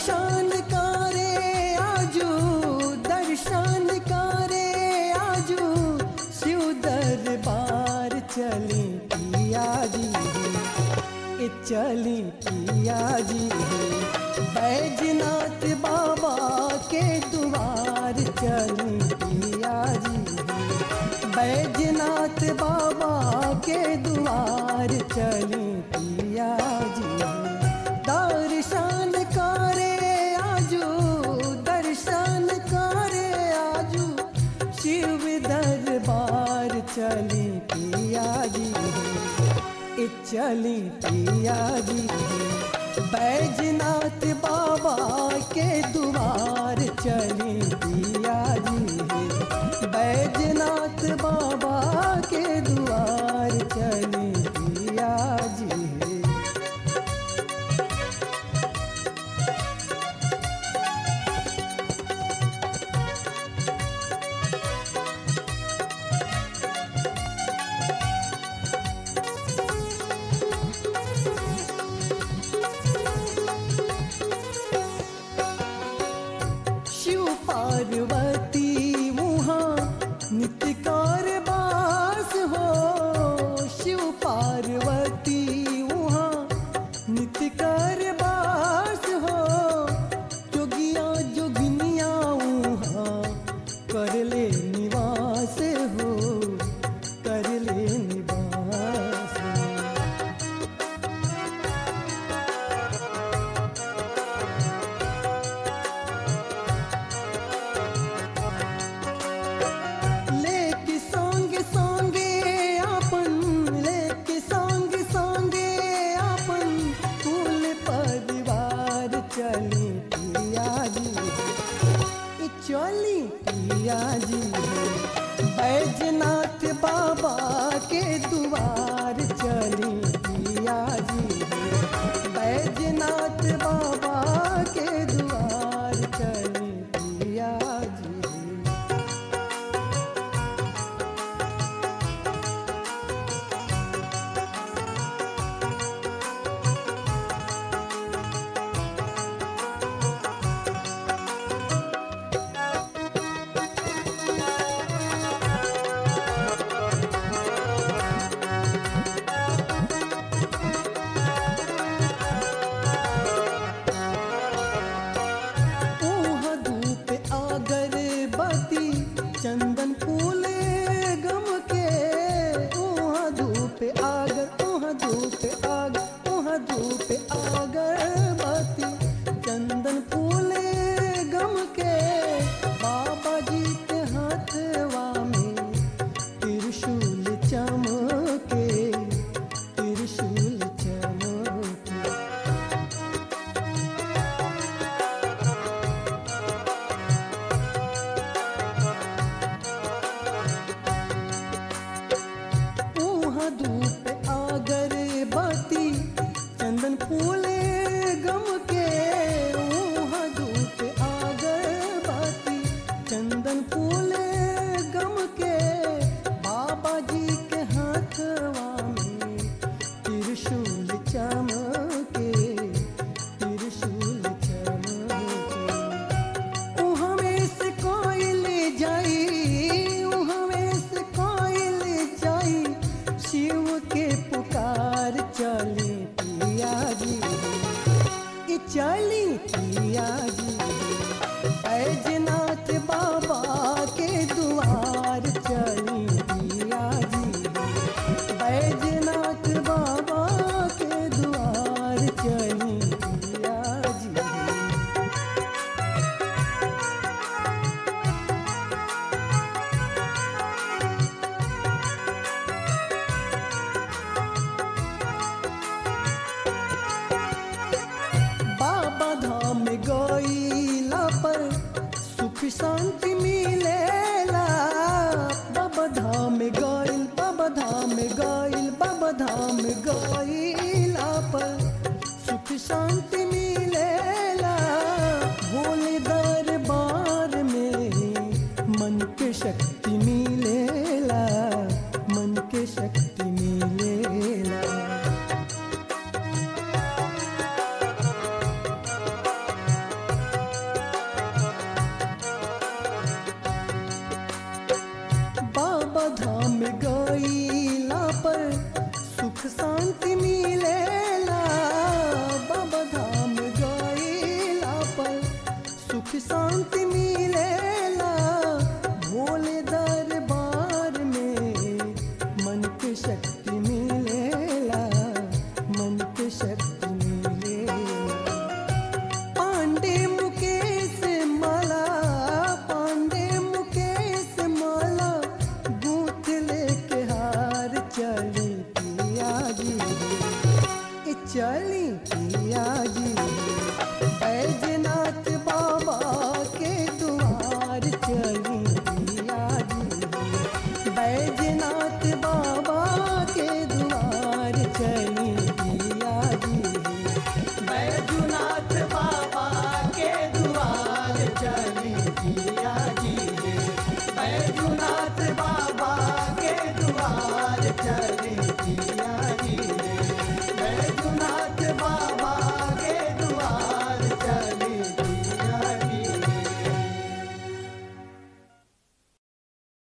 दर्शन करे आजू दर्शन करे आजू शिव दरबार चली पिया जी ए चली पिया जी बैजनाथ बाबा के द्वार चली पिया जी बैजनाथ बाबा के द्वार चली पिया जी दर्शन करे आजू दर्शन करे आजू शिव दरबार चली पिया जी ए चली पिया जी बैजनाथ बाबा के द्वार चली पिया जी बैजनाथ बाबा के द्वार चली पिया जी शिव पार्वती वहाँ नित्य कारबास हो शिव पार्वती वहाँ नित्य कारबास हो जोगिया जोगिनिया वहाँ कर ले निवास हो कर ले निवास हो लेके संगे संगे अपन लेके संगे संगे अपन कुल परिवार चली पिया जी ई चली पिया जी बैजनाथ बाबा के द्वार चली पिया जी बैजनाथ बाबा के द्वार चली पिया जी ऊहा धूप अगरबत्ती चंदन फूल गम के ऊहा धूप आगर ऊहा धूप आग ऊहा धूप अगरबत्ती चंदन फूल गम के बाबा जी के हाथवा में त्रिशूल चमके त्रिशूल चमके ऊहा धूप अगरबत्ती चंदन फूल गम के ऊहा धूप अगरबत्ती चंदन फूल गम के बाबा जी के हाथवा में त्रिशूल चमके त्रिशूल चमके उहमें से कोयल जाई उहमें से कोयल जाई शिव के पुकार चली पिया जी ई चली पिया जी बैजनाथ बाबा के द्वार चली पिया जी बैजनाथ बाबा के द्वार चली पिया जी बाबा धाम गईला पर सुख शांति मिलेला बाबा धाम गईल बाबा धाम गईल बाबा धाम गईला पर सुख शांति मिलेला भोले दरबार में मन के शक्ति मिलेला मन के शक्ति मिलेला चली पिया जी बैजनाथ बाबा के द्वार चली